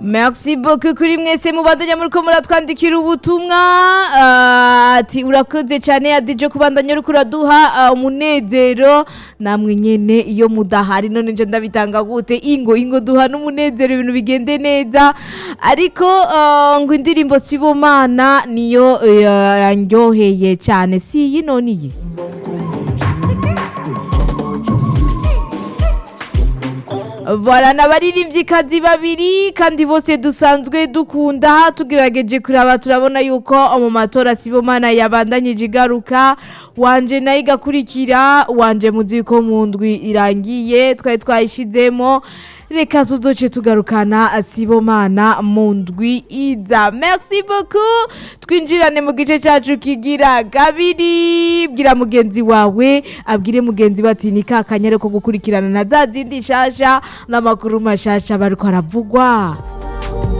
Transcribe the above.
merci beaucoup kuri mwese mubandanya muriko muratwandikira ubutumwa ah, ati urakoze cyane adije kubandanya uriko uraduha ah, umunezero namwe nyene iyo mudahari none nje ndabitanga gute ingo ingo duha n'umunezero ibintu bigende neza ariko ah, ngo indirimbo sibomana niyo eh, yanryoheye cyane si iyi none iyi Voilà n'abaririmvyikazi babiri kandi bose dusanzwe dukunda tugerageje kuraba turabona yuko mu matora Sibomana yabandanyije igaruka wanje nayo igakurikira wanje muzi yuko mu ndwi irangiye twari twayishizemo reka tuzoce tugarukana Sibomana mu ndwi iza merci beaucoup twinjirane mu gice cyacu kigira kabiri bwira mugenzi wawe abwire mugenzi bati ni kakanyare ko gukurikirana na za zindi shasha n'amakuru mashasha bariko aravugwa